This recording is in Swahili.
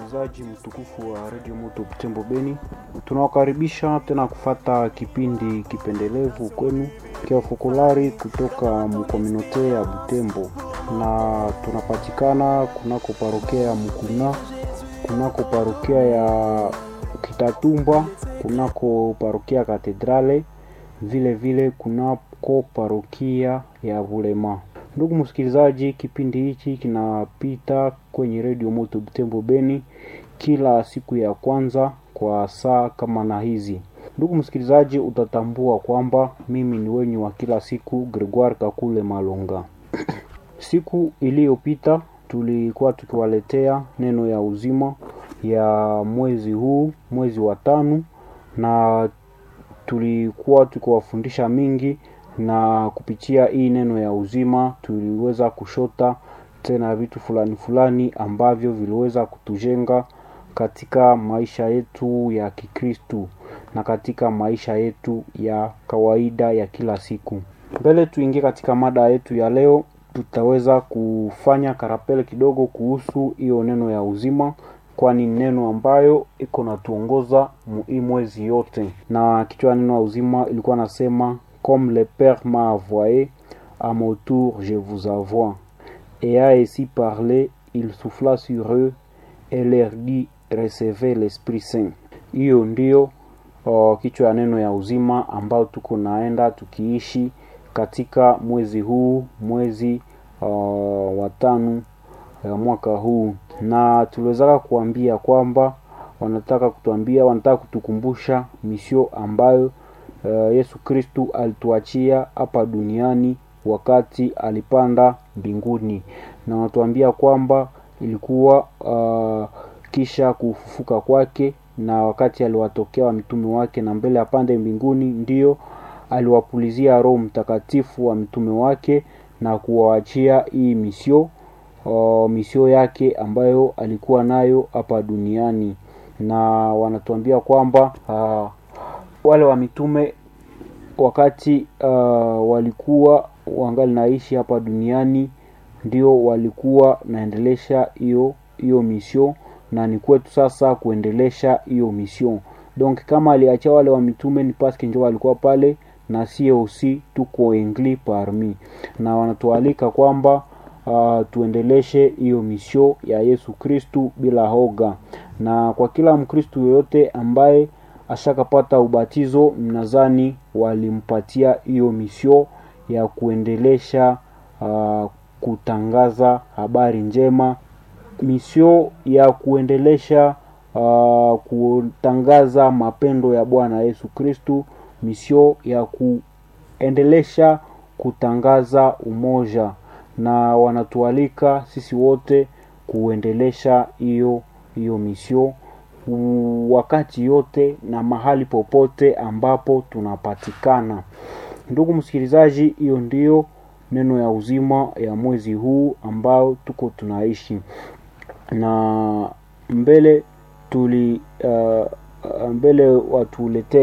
msikilizaji mtukufu wa redio moto Butembo Beni, tunawakaribisha tena kufata kipindi kipendelevu kwenu kia fokolari kutoka mkominote ya Butembo, na tunapatikana kunako parokia ya Mukuna, kunako parokia ya Kitatumba, kunako parokia Katedrale, vile vile kunako parokia ya Bulema. Ndugu msikilizaji, kipindi hichi kinapita kwenye redio moto Butembo Beni kila siku ya kwanza kwa saa kama na hizi. Ndugu msikilizaji, utatambua kwamba mimi ni wenyu wa kila siku Gregoire Kakule Malonga. Siku iliyopita tulikuwa tukiwaletea neno ya uzima ya mwezi huu, mwezi wa tano, na tulikuwa tukiwafundisha mingi na kupitia hii neno ya uzima tuliweza kushota tena vitu fulani fulani ambavyo viliweza kutujenga katika maisha yetu ya Kikristu na katika maisha yetu ya kawaida ya kila siku. Mbele tuingie katika mada yetu ya leo, tutaweza kufanya karapele kidogo kuhusu hiyo neno ya uzima kwani neno ambayo iko natuongoza hii mwezi yote, na kichwa neno ya uzima ilikuwa nasema comme le Père m'a envoyé, à mon tour je vous envoie. Et a ainsi parlé, il souffla sur eux et leur dit, recevez l'Esprit Saint. Hiyo ndio uh, kichwa ya neno ya uzima ambao tuko naenda tukiishi katika mwezi huu, mwezi uh, wa tano ya mwaka huu, na tuliwezaka kuambia kwamba wanataka kutuambia, wanataka kutukumbusha misio ambayo Uh, Yesu Kristu alituachia hapa duniani wakati alipanda mbinguni, na wanatuambia kwamba ilikuwa uh, kisha kufufuka kwake, na wakati aliwatokea wa mitume wake na mbele apande mbinguni, ndiyo aliwapulizia Roho Mtakatifu wa mitume wake na kuwaachia hii misio uh, misio yake ambayo alikuwa nayo hapa duniani, na wanatuambia kwamba uh, wale wa mitume wakati uh, walikuwa wangali naishi hapa duniani ndio walikuwa naendelesha hiyo hiyo mission, na ni kwetu sasa kuendelesha hiyo mission. Donc kama aliacha wale wa mitume ni paske njo walikuwa pale na sie aussi tuko engli parmi, na wanatualika kwamba uh, tuendeleshe hiyo mission ya Yesu Kristu bila hoga, na kwa kila Mkristu yoyote ambaye ashakapata ubatizo, mnadhani walimpatia hiyo misio ya kuendelesha uh, kutangaza habari njema, misio ya kuendelesha uh, kutangaza mapendo ya Bwana Yesu Kristu, misio ya kuendelesha kutangaza umoja, na wanatualika sisi wote kuendelesha hiyo hiyo misio wakati yote na mahali popote ambapo tunapatikana. Ndugu msikilizaji, hiyo ndiyo neno ya uzima ya mwezi huu ambao tuko tunaishi, na mbele tuli uh, mbele watuletee